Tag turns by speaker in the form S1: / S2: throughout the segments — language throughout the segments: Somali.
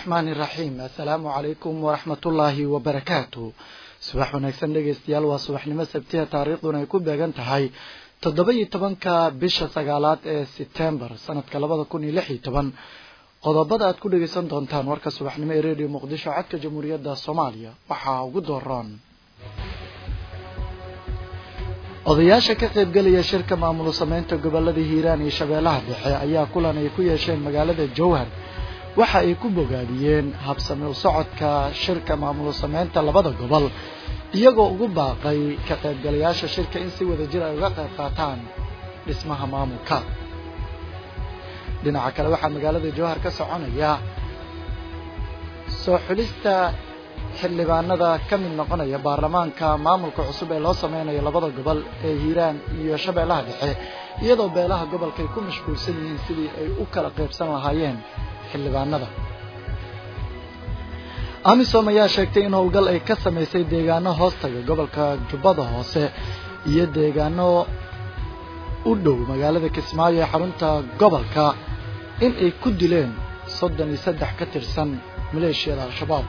S1: araxmaani iraxiim assalaamu calaykum waraxmatullaahi wabarakaatu subax wanaagsan dhegeystayaal waa subaxnimo sabtiha taariikhduna ay ku beegan tahay toddoba iyo tobanka bisha sagaalaad ee setembar sanadka labada kun iyo lix iyo toban qodobada aad ku dhegeysan doontaan warka subaxnimo ee redio muqdisho codka jamhuuriyadda soomaaliya waxaa ugu dooran odayaasha ka qaybgelaya shirka maamul sameynta gobolada hiiraan iyo shabeellaha dhexe ayaa kulan ay ku yeesheen magaalada jowhar waxa ay ku bogaadiyeen habsami u socodka shirka maamul sameynta labada gobol iyagoo ugu baaqay ka qaybgalayaasha shirka in si wada jir ay uga qayb qaataan dhismaha maamulka dhinaca kale waxaa magaalada jowhar ka soconaya soo xulista xildhibaanada ka mid noqonaya baarlamaanka maamulka cusub ee loo sameynayo labada gobol ee hiiraan iyo shabeellaha dhexe iyadoo beelaha gobolka ay ku mashquulsan yihiin sidii ay u kala qaybsan lahaayeen xildhibaanada amisom ayaa sheegtay in howlgal ay ka samaysay deegaano hoostaga gobolka jubbada hoose iyo deegaano u dhow magaalada kismaayo ee xarunta gobolka in ay ku dileen soddon iyo saddex ka tirsan maleeshiyada al-shabaab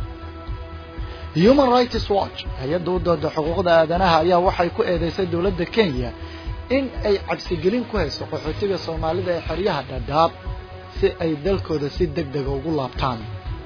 S1: human rights watch hay-adda u dooda xuquuqda aadanaha ayaa waxay ku eedeysay dowladda kenya in ay cabsigelin ku hayso qaxootiga soomaalida ee xeryaha dhadhaab si ay dalkooda si deg dega ugu laabtaan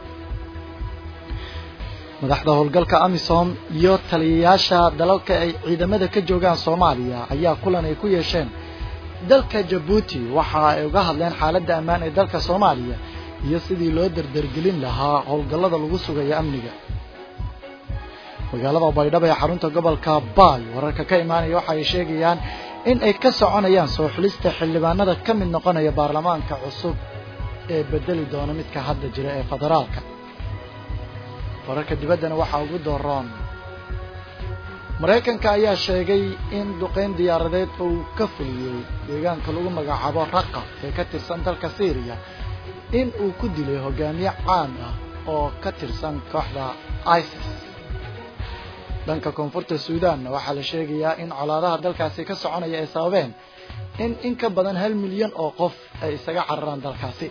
S1: madaxda howlgalka amisom iyo taliyayaasha dalalka ay ciidamada ka joogaan soomaaliya ayaa kulan ay ku yeesheen dalka jabuuti waxa ay uga hadleen xaaladda ammaan ee dalka soomaaliya iyo sidii loo dardargelin lahaa howlgallada lagu sugayo amniga magaalada baydhabo ee xarunta gobolka baay wararka ka imaanaya waxa ay sheegayaan in ay ka soconayaan soo xulista xildhibaanada ka mid noqonaya baarlamaanka cusub ee bedeli doona midka hadda jira ee federaalka wararka dibaddana waxaa ugu dooroon maraykanka ayaa sheegay in duqeyn diyaaradeed uu ka fuliyey deegaanka lagu magacaabo raqa ee ka tirsan dalka syriya in uu ku dilay hogaamiye caan ah oo ka tirsan kooxda isis dhanka koonfurta suudaanna waxaa la sheegayaa in colaadaha dalkaasi ka soconaya ay sababeen in in ka badan hal milyan oo qof ay isaga cararaan dalkaasi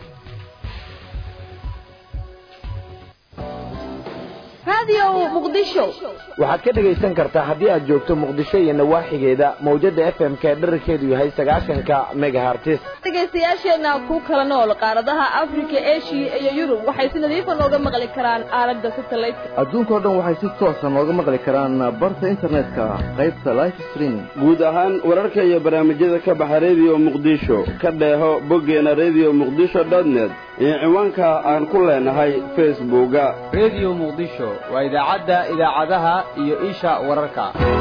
S2: waxaad ka dhegaysan kartaa haddii aad joogto muqdisho iyo nawaaxigeeda mawjada f m ka dherarkeedu yahay sagaashanka megahartis
S3: dhegaystayaasheenna ku kala nool qaaradaha afrika eshiya iyo yurub waxay si nadiifa nooga maqli karaan aalada satelliteka
S4: adduunkao dhan waxay si toosa nooga maqli karaan barta internetka qaybta life streaming
S5: guud ahaan wararka iyo barnaamijyada ka baxa redio muqdisho ka dheeho boggeena redio muqdisho net iyo ciwaanka aan ku leenahay facebooka
S6: redio muqdisho waa idaacadda idaacadaha iyo isha wararka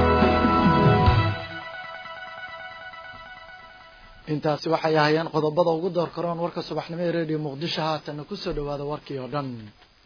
S1: intaasi waxay ahaayeen qodobada ugu door karoon warka subaxnimo ee redio muqdisho haatanna kusoo dhawaada warkii oo dhan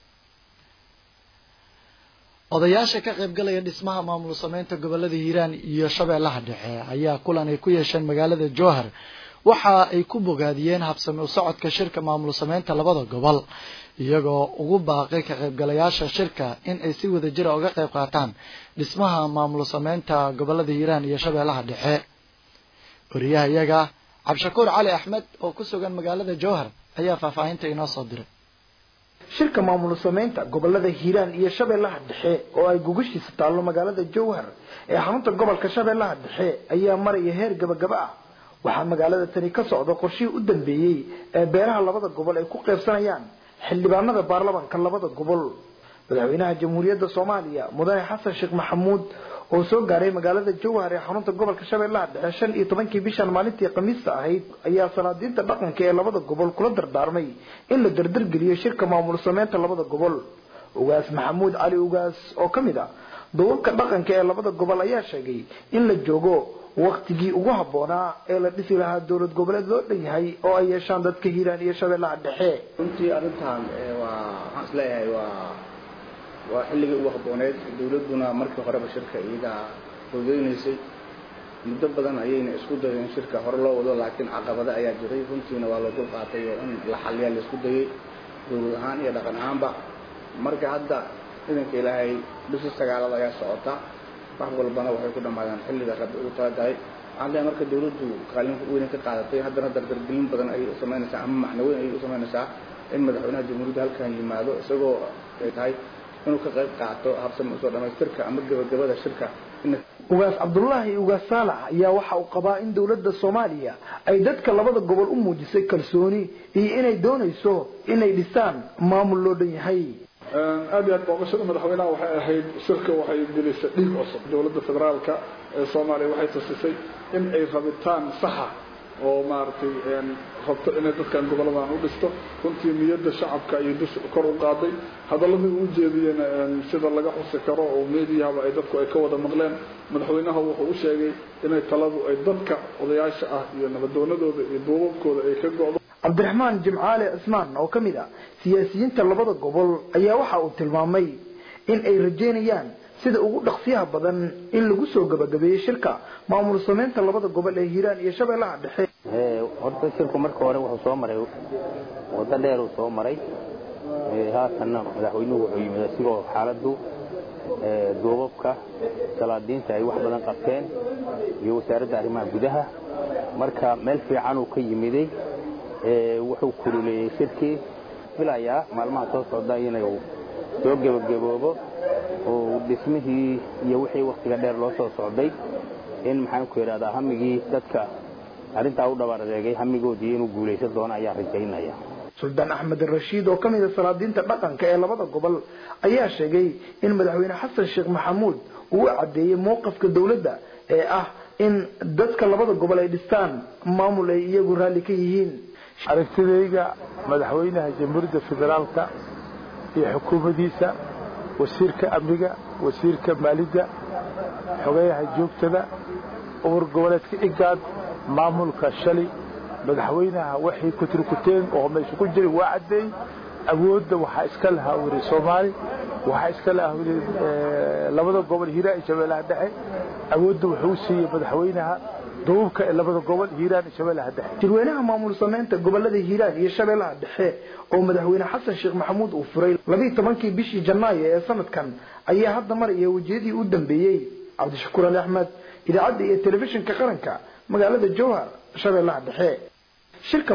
S1: odayaasha ka qaybgalaya dhismaha maamul sameynta gobolada hiiraan iyo shabeellaha dhexe ayaa kulan ay ku yeesheen magaalada jowhar waxa ay ku bogaadiyeen habsami u socodka shirka maamul sameynta labada gobol iyagoo ugu baaqay ka qaybgalayaasha shirka in ay si wada jira uga qayb qaataan dhismaha maamul sameynta gobolada hiiraan iyo shabeellaha dhexe wariyaha iyaga cabdishakuur cali axmed oo ku sugan magaalada jowhar ayaa faahfaahinta inoo soo diray
S7: shirka maamul sameynta gobolada hiiraan iyo shabeellaha dhexe oo ay gugashiisa taallo magaalada jowhar ee xarunta gobolka shabeellaha dhexe ayaa maraya heer gabagaba ah waxaa magaalada tani ka socda qorshihii u dambeeyey ee beeraha labada gobol ay ku qaybsanayaan xildhibaanada baarlamanka labada gobol madaxweynaha jamhuuriyadda soomaaliya mudane xasan sheekh maxamuud oo soo gaaray magaalada jowhar ee xarunta gobolka shabeellaha dhexe shan iyo tobankii bishan maalintii khamiista ahayd ayaa salaadiinta dhaqanka ee labada gobol kula dardaarmay in la dardargeliyo shirka maamul sameynta labada gobol ugaas maxamuud cali ugaas oo ka mid ah dowabka dhaqanka ee labada gobol ayaa sheegay in la joogo waktigii ugu habboonaa ee la dhisi lahaa dowlad goboleed loo dhan yahay oo ay yeeshaan dadka hiiraan iyo shabeellaha dhexe
S8: runtii arrintan waa waxaan isleeyahay waa waa xilligii ugu habbooneed dawladduna markii horeba shirka iyagaa hogeynaysay muddo badan ayayna isku dayeen in shirka hore loo wado laakiin caqabado ayaa jiray runtiina waa la dul qaatay oo in la xaliyaa la isku dayay dawlad ahaan iyo dhaqan ahaanba marka hadda ciidanka ilaahay bishii sagaalada ayaa socota wax walbana waxay ku dhammaadaan xilliga rabbi ugu talagahay waxaan leeyahay marka dawladdu kaalin weyn ka qaadatay haddana dardargelin badan ayay u samaynaysaa ama macno weyn ayay u samaynaysaa in madaxweynaha jamhuuriyadda halkan yimaado isagoo ay tahay inuu ka qayb qaato habsami usoo dhamaystirka ama gebagabada shirka
S7: ugaas cabdullaahi ugaas saalax ayaa waxa uu qabaa in dowladda soomaaliya ay dadka labada gobol u muujisay kalsooni iyo inay doonayso inay dhisaan maamul loo dhan yahay
S9: aad iyo aad booqashada madaxweynaha waxay ahayd shirka waxay gelisay dhiig cusub dowladda federaalka ee soomaaliya waxay tusisay in ay rabitaan saxa oo maaragtay rabto inay dadkan goboladan u dhisto runtii niyadda shacabka ayay dus kor u qaaday hadaladii uu jeediyena sida laga xusi karo oo meediyahaba ay dadku ay ka wada maqleen madaxweynaha wuxuu u sheegay inay taladu ay dadka odayaasha ah iyo nabadoonadooda iyo duubabkooda ay ka go'do
S7: cabdiraxmaan jimcaale cismaan oo ka mid ah siyaasiyiinta labada gobol ayaa waxa uu tilmaamay in ay rajeynayaan sida ugu dhaqsiyaha badan in lagu soo gabagabeeyey shirka maamul sameynta labada gobol ee hiiraan iyo shabeellaha dhexe
S10: horta shirku marka hore wuxuu soo maray waddo dheer uu soo maray haatanna madaxweynuhu wuxuu yimid isigoo xaaladdu duubabka salaadiinta ay wax badan qabteen iyo wasaaradda arrimaha gudaha marka meel fiican uu ka yimiday wuxuu kululeeyey shirkii filayaa maalmaha soo socda inuu soo gebagaboobo oo dhismihii iyo wixii wakhtiga dheer loo soo socday in maxaanku idhahdaa hamigii dadka arrintaa u dhabar adeegay hamigoodii inuu guulaysan doono ayaan rajaynaya
S7: suldaan axmed rashiid oo ka mid a salaadiinta dhaqanka ee labada gobol ayaa sheegay in madaxweyne xasan sheekh maxamuud uu u caddeeyey mowqafka dowladda ee ah in dadka labada gobol ay dhistaan maamul ay iyagu raalli ka yihiin
S11: aragtidayga madaxweynaha jamhuuriyadda federaalka iyo xukuumaddiisa wasiirka amniga wasiirka maalidda xogeyaha joogtada umar goboleedka igaad maamulka shalay madaxweynaha waxay kuturkuteen oo meesha ku jiray waa caddeey awoodda waxaa iska lahaa wiri soomaali waxaa iska lahaa wiri labada gobol hiiraan iyo shabeellaha dhexe awoodda wuxuu siiyey madaxweynaha duubka ee labada gobol hiiraan iyo shabeellaha dhexe
S7: jirweynaha maamul sameynta gobolada hiiraan iyo shabeellaha dhexe oo madaxweyne xasan sheekh maxamuud uu furay labiiyo tobankii bishii janaayo ee sanadkan ayaa hadda maraya wejiyadii u dambeeyey cabdishakuur ali axmed idaacadda iyo telefishinka qaranka magaalada jowhar shabeellaha dhexe shirka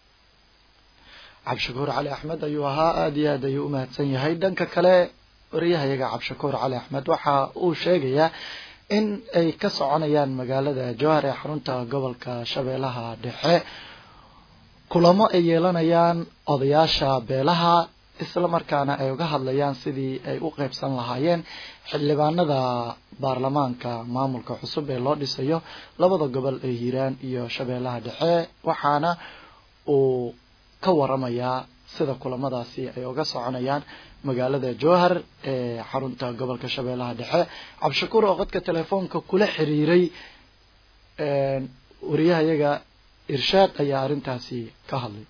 S1: cabdishakuur cali axmed ayuu ahaa aada iyo aad ayuu u mahadsan yahay dhanka kale wariyahayaga cabdishakuur cali axmed waxa uu sheegayaa in ay ka soconayaan magaalada jowhar ee xarunta gobolka shabeellaha dhexe kulamo ay yeelanayaan odayaasha beelaha isla markaana ay uga hadlayaan sidii ay u qeybsan lahaayeen xildhibaanada baarlamaanka maamulka cusub ee loo dhisayo labada gobol ee hiiraan iyo shabeellaha dhexe waxaana uu ka waramayaa sida kulamadaasi ay uga soconayaan magaalada jowhar ee xarunta gobolka shabeellaha dhexe cabdishakuur oo qodka telefoonka kula xiriiray wariyahayaga irshaad ayaa arrintaasi ka hadlay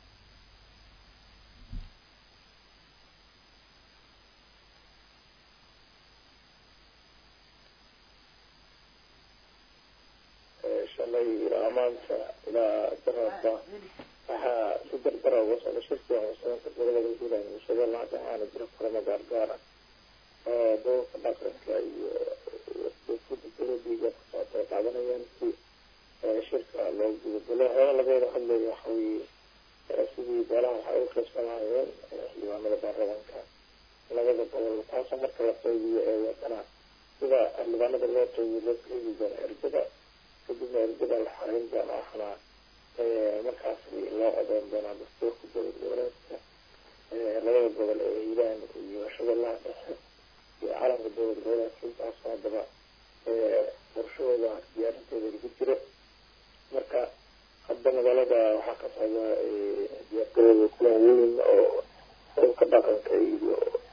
S12: shalay ilaa maanta ilaa daraadba waxaa si dardara uga socda shirkiga muslimiinta gobolada hiiraan iyo shabeellaha dhexe aana jira kulamo gaargaara oo doorka dhaqanka iyo wasiirada dowladiiga ku socota ay qaadanayaan si shirka loo gudagalo hore lageeda hadlaya waxa weeye sidii beelaha waxay u qaybsan lahaayeen xildhibaanada baarlamaanka labada gobol taasoo marka la qeybiyo ee wadana sida xildhibaanada loo qeybiyo loo qeybi doono ergada kadibna ergada la xareyn doona waxana markaas loo codeyn doonaa dastuurka dowlad goboleedka labada gobol ee hiiraan iyo shabeellaha dhexe iyo calanka dowlad goboleedka intaasoo haddaba qorshahooda diyaarinteeda lagu jiro marka hadda magaalada waxaa ka socda diyaargarooda kulan weyn oo urka dhaqanka iyo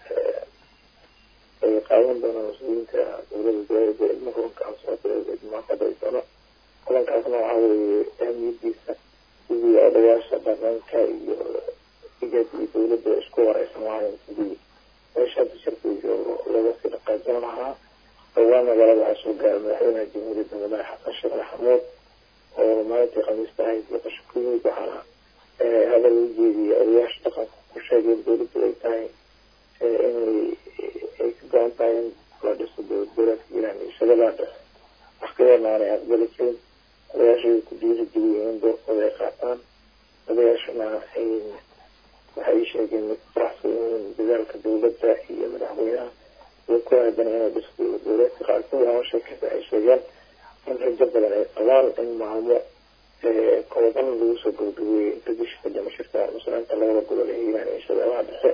S12: ay qaadan doonaan mas-uuliyiinta dowlada goboleedka ilma kulankaas maaqaday doono kulankaasna waxaa weeye ahmiyadiisa sidii odayaasha dhaqanka iyo igad iyo dowladda isku wareysan lahayn sidii meesha hadda shirkiga looga sii dhaqaajin lahaa dhowaan magaalada waxaa soo gaaray madaxweynaha jamhuuriyadda madax xasan sheekh maxamuud oo maalintii khamiista ahayd boqosho ku yimid waxaana hadal u jeediyay odayaasha dhaqanka ku sheegeen dowladdu ay tahay inay ay ka go-an tahay in la dhiso dowlad goboleedka iiraan iyo shabeellaha dhexe wax ka yarna aanay aqbali karin odayaasha way ku dhiiri geliyeen in doorkooda ay qaataan odayaashana waxay sheegeen mid faraxsan yihiin dadaalka dowladda iyo madaxweynaha iyo ku aadan inay dhisto dowladka qaarkood ama sheekada ay sheegeen in rajo badan ay qabaan in maalmo kooban lagu soo gabagabeeyey inta bisha kadama shirka muslimiinta labada gobol ee hiiraan iyo shabeellaha dhexe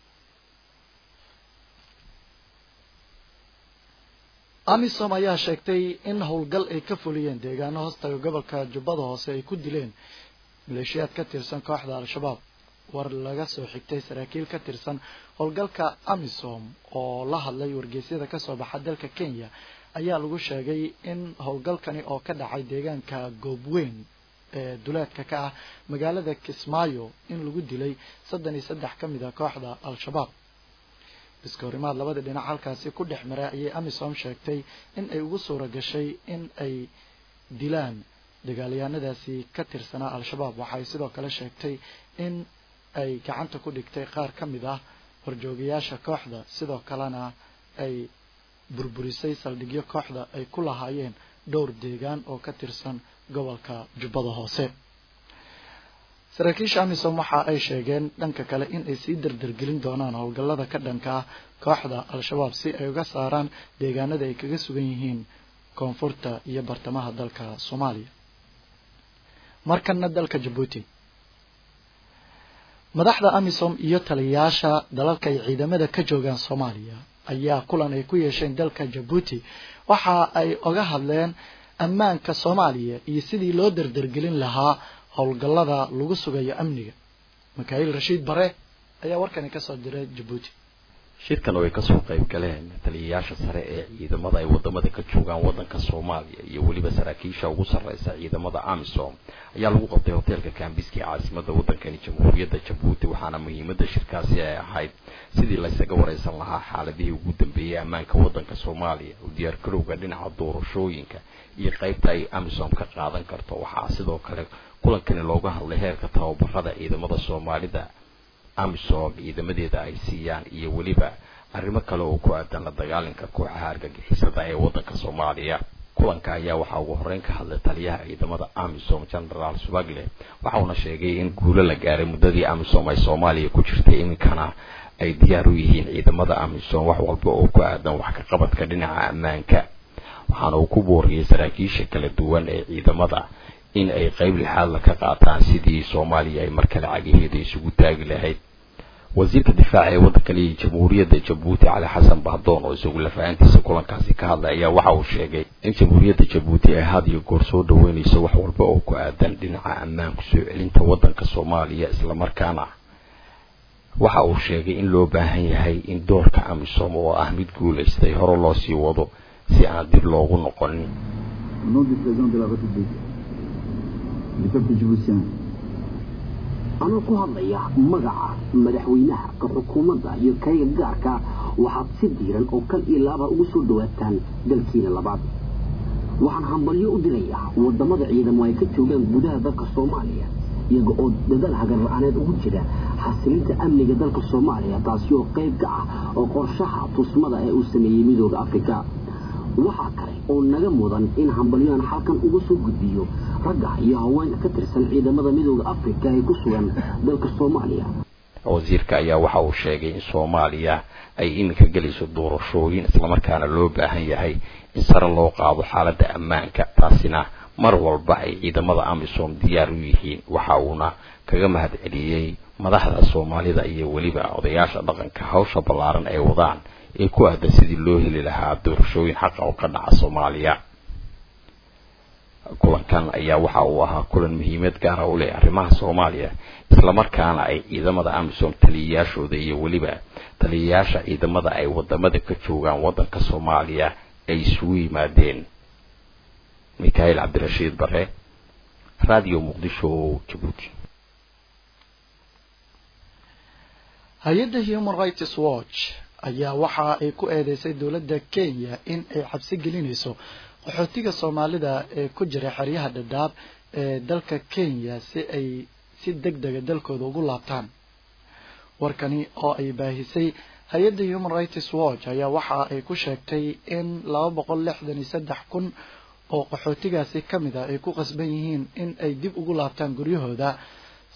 S1: amisom ayaa sheegtay in howlgal ay ka fuliyeen deegaano hoostaga gobolka jubbada hoose ay ku dileen maleeshiyaad ka tirsan kooxda al-shabaab war laga soo xigtay saraakiil ka tirsan howlgalka amisom oo la hadlay wargeysyada kasoo baxa dalka kenya ayaa lagu sheegay in howlgalkani oo ka dhacay deegaanka goobweyn ee duleedka ka ah magaalada kismaayo in lagu dilay soddon iyo saddex ka mid a kooxda al-shabaab iskahorimaad labada dhinac halkaasi ku dhex maray ayay amisom sheegtay in ay ugu suura gashay in ay dilaan dagaalyahanadaasi ka tirsanaa al-shabaab waxay sidoo kale sheegtay in ay gacanta ku dhigtay qaar ka mid ah horjoogayaasha kooxda sidoo kalena ay burburisay saldhigyo kooxda ay ku lahaayeen dhowr deegaan oo ka tirsan gobolka jubbada hoose saraakiisha amisom waxa ay sheegeen dhanka kale in ay sii dardargelin doonaan howlgallada ka dhanka ah kooxda al-shabaab si ay uga saaraan deegaanada ay kaga sugan yihiin koonfurta iyo bartamaha dalka soomaaliya markana dalka jabuuti madaxda amisom iyo taliyayaasha dalalka ay ciidamada ka joogaan soomaaliya ayaa kulan ay ku yeesheen dalka jabuuti waxa ay oga hadleen ammaanka soomaaliya iyo sidii loo dardargelin lahaa howlgallada lagu sugayo amniga mikail rashiid bare ayaa warkani kasoo diray jabuuti
S13: shirkan oo ay kasoo qayb galeen taliyayaasha sare ee ciidamada ay wadamada ka joogaan wadanka soomaaliya iyo weliba saraakiisha ugu sarreysa ciidamada amisom ayaa lagu qabtay hoteelka kambiski ee caasimada wadankani jamhuuriyadda jabuuti waxaana muhiimada shirkaasi ay ahayd sidii laysaga wareysan lahaa xaaladihii ugu dambeeyey ammaanka wadanka soomaaliya u diyaargarowga dhinaca doorashooyinka iyo qeybta ay amisom ka qaadan karto waxaa sidoo kale kulankani looga hadlay heerka tababarada ciidamada soomaalida amisom ciidamadeeda ay siiyaan iyo weliba arrimo kale oo ku aadan la dagaalanka kooxaha argagixisada ee wadanka soomaaliya kulanka ayaa waxaa ugu horeyn ka hadlay taliyaha ciidamada amisom genaraal subagle waxauna sheegay in guulo la gaaray muddadii amisom ay soomaaliya ku jirtay iminkana ay diyaar u yihiin ciidamada amisom wax walba oo ku aadan wax ka qabadka dhinaca ammaanka waxaana uu ku booriyey saraakiisha kala duwan ee ciidamada in ay qeyb lixaadla ka qaataan sidii soomaaliya ay mar kale cagaheeda isugu taagi lahayd wasiirka difaaca ee waddanka liya jamhuuriyadda jabuuti cali xasan bahdoon oo isagu lafahantiisa kulankaasi ka hadlay ayaa waxa uu sheegay in jamhuuriyadda jabuuti ay had iyo goor soo dhaweynayso wax walba oo ku aadan dhinaca ammaanku soo celinta waddanka soomaaliya islamarkaana waxa uu sheegay in loo baahan yahay in doorka amisom oo ah mid guulaystay hore loo sii wado si aan dib loogu noqonin
S14: anoo ku hadlaya magaca madaxweynaha ka xukuumadda iyo kayga gaarka waxaad si diiran oo kal iyo laaba ugu soo dhawaataan dalkiina labaad waxaan hambalyo u dirayaa wadamada ciidamo ay ka joogaan gudaha dalka soomaaliya iyaga oo dadaal hagar la-aaneed ugu jira xasilinta amniga dalka soomaaliya taasi oo qayb ka ah oo qorshaha tusmada ee uu sameeyey midooda afrika waxaa kale oo naga mudan in hambalyoan halkan uga soo gudbiyo ragga iyo haweenka ka tirsan ciidamada midooda afrika ee ku sugan dalka soomaaliya
S13: wasiirka ayaa waxa uu sheegay in soomaaliya ay iminka gelayso doorashooyin islamarkaana loo baahan yahay in sare loo qaado xaaladda ammaanka taasina mar walba ay ciidamada amisom diyaar u yihiin waxa uuna kaga mahad celiyey madaxda soomaalida iyo weliba odayaasha dhaqanka hawsha ballaaran ay wadaan ee ku aadan sidii loo heli lahaa doorashooyin xaqa oo ka dhaca soomaaliya kulankan ayaa waxa uu ahaa kulan muhiimad gaara u leh arrimaha soomaaliya islamarkaana ay ciidamada amisom taliyayaashooda iyo weliba taliyayaasha ciidamada ay wadamada ka joogaan waddanka soomaaliya ay isugu yimaadeen mikhail cabdirashiid bare radio muqdisho jabuuti
S1: hay-adda human rights watch ayaa waxa ay ku eedeysay dowladda kenya in ay cabsi gelinayso qaxootiga soomaalida ee ku jira xeryaha dhadhaab ee dalka kenya si ay si deg dega dalkooda ugu laabtaan warkani oo ay baahisay hay-adda human rights watch ayaa waxa ay ku sheegtay in laba boqol lixdan iyo saddex kun oo qaxootigaasi ka mid ah ay ku qasban yihiin in ay dib ugu laabtaan guryahooda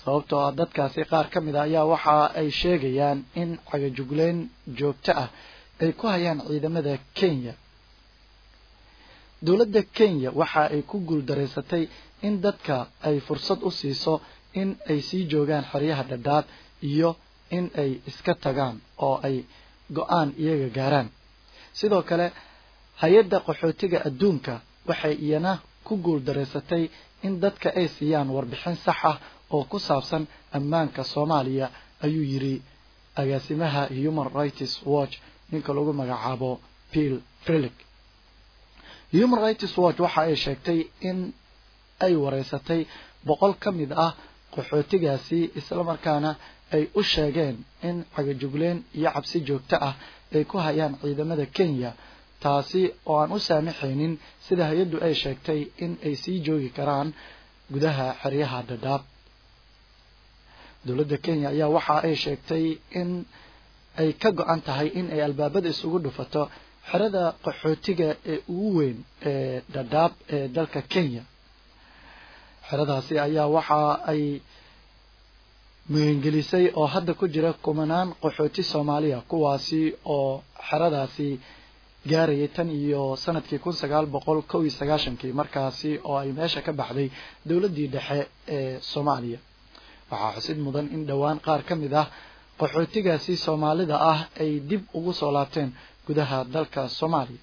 S1: sababtoo ah dadkaasi qaar ka mid a ayaa waxa ay sheegayaan in cagajugleyn joogto ah ay ku hayaan ciidamada kenya dowladda kenya waxa ay ku guuldaraysatay in dadka ay fursad u siiso in ay sii joogaan xeryaha dhadhaab iyo in ay iska tagaan oo ay go-aan iyaga gaaraan sidoo kale hay-adda qaxootiga adduunka waxay iyana ku guuldaraysatay in dadka ay siiyaan warbixin sax ah oo ku saabsan ammaanka soomaaliya ayuu yidhi agaasimaha human rights watch ninka lagu magacaabo bill frilick human rights watch waxa ay sheegtay in ay wareysatay boqol ka mid ah qaxootigaasi islamarkaana ay u sheegeen in cagajugleen iyo cabsi joogto ah ay ku hayaan ciidamada kenya taasi oo aan u saamaxaynin sida hay-addu ay sheegtay in ay sii joogi karaan gudaha xeryaha dhadhaab dowladda kenya ayaa waxa ay sheegtay in ay ka go-an tahay in ay albaabada isugu dhufato xerada qaxootiga ee ugu weyn ee dhadhaab ee dalka kenya xeradaasi ayaa waxa ay muhingelisay oo hadda ku jira kumanaan qaxooti soomaaliya kuwaasi oo xeradaasi gaarayay tan iyo sanadkii kun sagaal boqol kow iyo sagaashankii markaasi oo ay meesha ka baxday dowladdii dhexe ee soomaaliya waxaa xusid mudan in dhowaan qaar ka mid ah qaxootigaasi soomaalida ah ay dib ugu soo laabteen gudaha dalka soomaaliya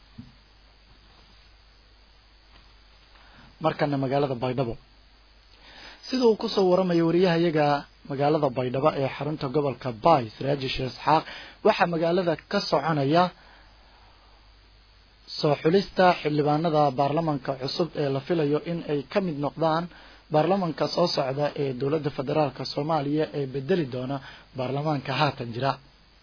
S1: markana magaalada baydhabo sida uu kusoo waramayo wariyahayaga magaalada baydhabo ee xarunta gobolka bay siraaji sheekh isxaaq waxaa magaalada ka soconaya soo xulista xildhibaanada baarlamanka cusub ee la filayo in ay ka mid noqdaan baarlamanka soo socda ee dowladda federaalk soomaaliya ee bedeli doona baarlamaanka haatan jira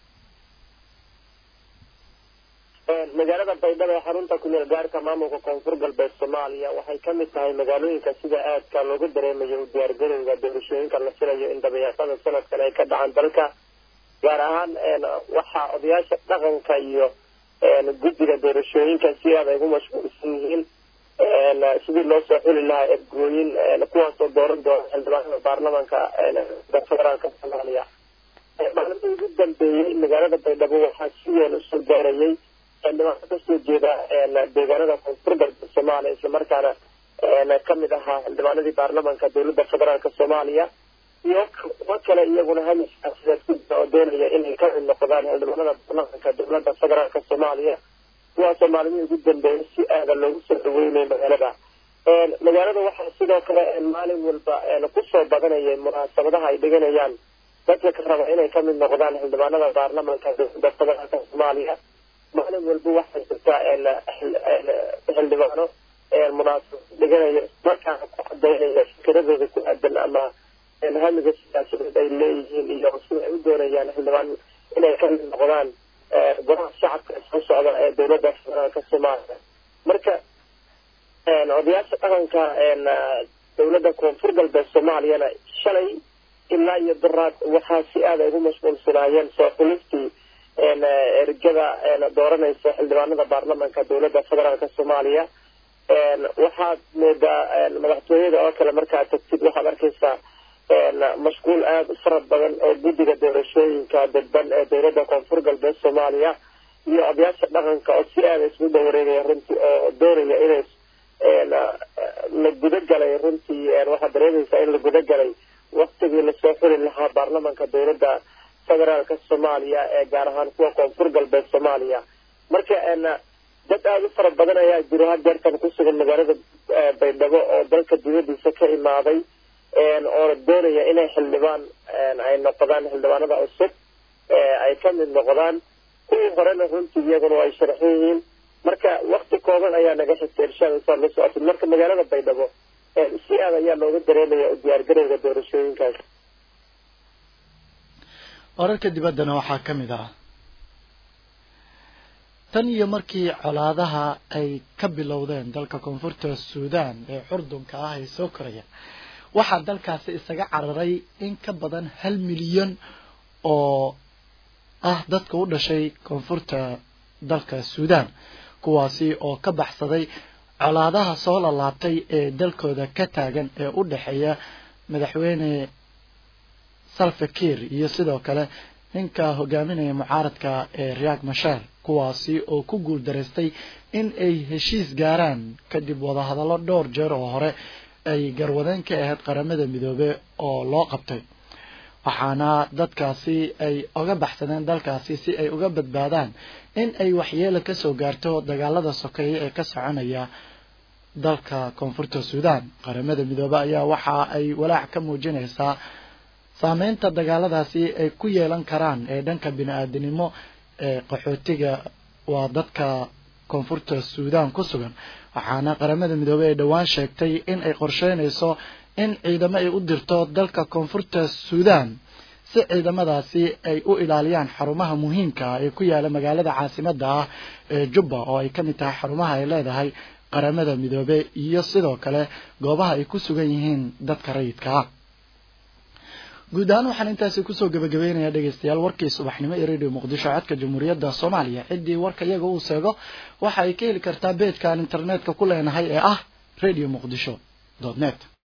S15: magaalada baydhabo ee xarunta kumeel gaarka maamulka koonfur galbeed soomaaliya waxay ka mid tahay magaalooyinka sida aadka loogu dareemayo u diyaargarowga doorashooyinka la filayo in dabayaaqada sanadkan ay ka dhacaan dalka gaar ahaan waxaa odayaasha dhaqanka iyo guddiga doorashooyinka si aad ay ugu mashquulsan yihiin sidii loo soo xuli lahaa ergooyin kuwaasoo dooran doona xildhibaanada baarlamanka federaalka soomaaliya maalintii ugu dambeeyey magaalada baydhabo waxaa si weyn usoo gaarayay xildhibaano kasoo jeeda deegaanada koonfur galbeed soomaaliya islamarkaana kamid ahaa xildhibaanadii baarlamanka dowladda federaalka soomaaliya iyo kuwo kale iyaguna hamis siyaasiyeed ku jira oo doonaya inay ka mid noqdaan xildhibaanada baarlamanka dowladda federaalka soomaaliya kuwaasoo maalmihii ugu dambeeyay si aada loogu soo dhaweynay magaalada magaalada waxaa sidoo kale maalin walba kusoo badanayay munaasabadaha ay dhiganayaan dadka ka raba inay kamid noqdaan xildhibaanada baarlamanka dowladda federaalka soomaaliya maalin walba waxay jirtaa xildhibaano munaasabad dhiganaya markaana ku cadaynaya fikiradooda ku aadan ama hamiga siyaasadeed ay leeyihiin iyo sida ay u doonayaan xildhibaan inay kamid noqdaan golaha shacabka soo socda ee dowladda federaalka soomaaliya marka odayaasha dhaqanka dowladda koonfur galbeed soomaaliyana shalay ilaa iyo daraad waxaa si aada ay ugu mashquulsanaayeen soo xulistii ergada dooranaysa xildhibaanada baarlamanka dowladda federaalka soomaaliya waxaad moodaa madaxtooyada oo kale markaad tagtid waxaad arkaysaa mashquul aada u fara badan oo guddiga doorashooyinka dadban ee dowladda koonfur galbeed soomaaliya iyo odayaasha dhaqanka oo si aada isgu dawareegaya runtii oo doonaya inay la gudagalay runtii waxaad dareemaysaa in la gudagalay waktigii lasoo xuli lahaa baarlamanka dowladda federaalka soomaaliya ee gaar ahaan kuwa koonfur galbeed soomaaliya marka dad aada u fara badan ayaa jiro hadeertan ku sugan magaalada baydhabo oo dalka dibadiisa ka imaaday oo doonaya inay xildhibaan ay noqdaan xildhibaanada cusub ay ka mid noqdaan kuwii horena runtii iyaguna ay sharxan yihiin marka wakti kooban ayaa naga xigtay irshaada saa la socotid marka magaalada baydhabo si aad ayaa looga dareemaya u diyaargarowga doorashooyinkaas
S1: wararka dibaddana waxaa ka mid ah tan iyo markii colaadaha ay ka bilowdeen dalka koonfurta suudaan ee xurdunka ah ee soo koraya waxaa dalkaasi isaga cararay in ka badan hal milyan oo ah dadka u dhashay koonfurta dalka suudaan kuwaasi oo ka baxsaday colaadaha soo lalaabtay ee dalkooda ka taagan ee u dhexeeya madaxweyne salfakir iyo sidoo kale ninka hogaaminaya mucaaradka ee riyak mashar kuwaasi oo ku guul daraystay in ay heshiis gaaraan kadib wadahadallo dhowr jeer oo hore ay garwadeen ka ahayd qaramada midoobe oo loo qabtay waxaana dadkaasi ay oga baxsadeen dalkaasi si ay uga badbaadaan in ay waxyeelo kasoo gaarto dagaalada sokeeye ee ka soconaya dalka koonfurta suudaan qaramada midoobe ayaa waxa ay walaac ka muujinaysaa saameynta dagaaladaasi ay ku yeelan karaan ee dhanka bini-aadanimo ee qaxootiga waa dadka koonfurta suudaan ku sugan waxaana qaramada midoobey ay dhowaan sheegtay in ay qorsheynayso in ciidamo ay u dirto dalka koonfurta suudaan si ciidamadaasi ay u ilaaliyaan xarumaha muhiimka ah ee ku yaala magaalada caasimada ah ee jubba oo ay ka mid tahay xarumaha ay leedahay qaramada midoobe iyo sidoo kale goobaha ay ku sugan yihiin dadka rayidka ah guud ahaan waxaan intaasi kusoo gabagabeynayaa dhegeystayaal warkii subaxnimo ee radio muqdisho codka jamhuuriyadda soomaaliya ciddii warka iyaga uu seego waxa ay ka heli kartaa beedkaan internetka ku leenahay ee ah radio muqdisho net